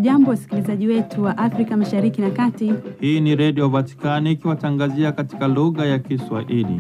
Hamjambo, wasikilizaji wetu wa Afrika Mashariki na Kati. Hii ni Redio Vatikani ikiwatangazia katika lugha ya Kiswahili.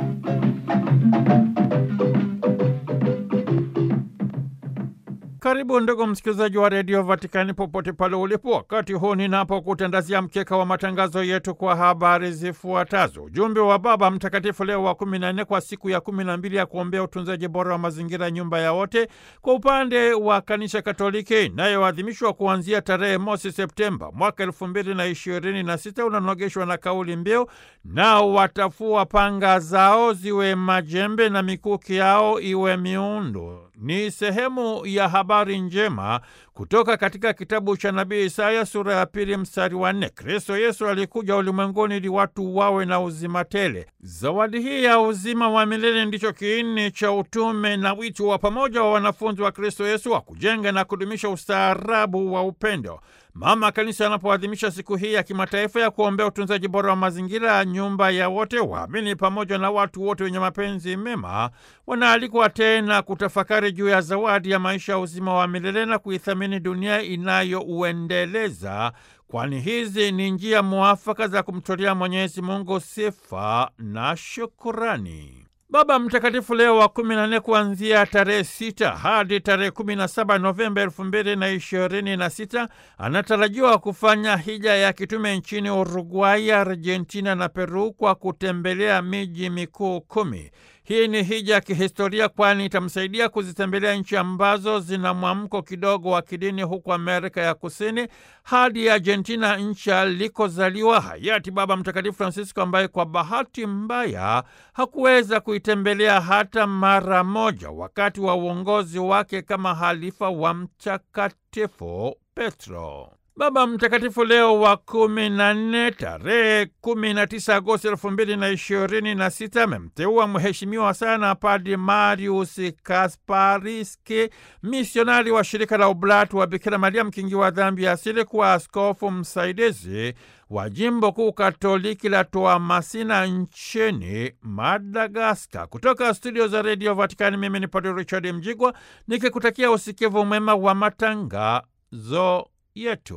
Karibu ndugu msikilizaji wa redio Vatikani popote pale ulipo, wakati huu ninapokutandazia mkeka wa matangazo yetu kwa habari zifuatazo. Ujumbe wa Baba Mtakatifu Leo wa kumi na nne kwa siku ya kumi na mbili ya kuombea utunzaji bora wa mazingira, nyumba ya wote, kwa upande wa Kanisa Katoliki inayoadhimishwa kuanzia tarehe mosi Septemba mwaka elfu mbili na ishirini na sita unanogeshwa na kauli mbiu nao watafua panga zao ziwe majembe na mikuki yao iwe miundo. Ni sehemu ya habari njema kutoka katika kitabu cha nabii Isaya sura ya pili mstari wa nne. Kristo Yesu alikuja ulimwenguni ili watu wawe na uzima tele. Zawadi hii ya uzima wa milele ndicho kiini cha utume na wito wa pamoja wa wanafunzi wa Kristo Yesu wa kujenga na kudumisha ustaarabu wa upendo. Mama Kanisa anapoadhimisha siku hii ya kimataifa ya kuombea utunzaji bora wa mazingira ya nyumba ya wote, waamini pamoja na watu wote wenye mapenzi mema wanaalikwa tena kutafakari juu ya zawadi ya maisha ya uzima wa milele na kuithamini dunia inayouendeleza, kwani hizi ni njia mwafaka za kumtolea Mwenyezi Mungu sifa na shukurani. Baba Mtakatifu Leo wa kumi na nne kuanzia tarehe sita hadi tarehe kumi na saba Novemba elfu mbili na ishirini na sita anatarajiwa kufanya hija ya kitume nchini Uruguay, Argentina na Peru kwa kutembelea miji mikuu kumi. Hii ni hija ya kihistoria kwani itamsaidia kuzitembelea nchi ambazo zina mwamko kidogo wa kidini huku Amerika ya Kusini hadi Argentina, nchi alikozaliwa hayati Baba Mtakatifu Francisco, ambaye kwa bahati mbaya hakuweza kuitembelea hata mara moja wakati wa uongozi wake kama halifa wa Mtakatifu Petro. Baba Mtakatifu Leo wa kumi na nne tarehe kumi na tisa Agosti elfu mbili na ishirini na sita amemteua mheshimiwa sana Padri Marius Kaspariski, misionari wa shirika la Ublatu wa Bikira Maria mkingi wa dhambi ya asili, kuwa askofu msaidizi wa jimbo kuu katoliki la Toamasina nchini Madagaskar. Kutoka studio za redio Vatikani, mimi ni Padri Richard Mjigwa nikikutakia usikivu mwema wa matangazo yetu.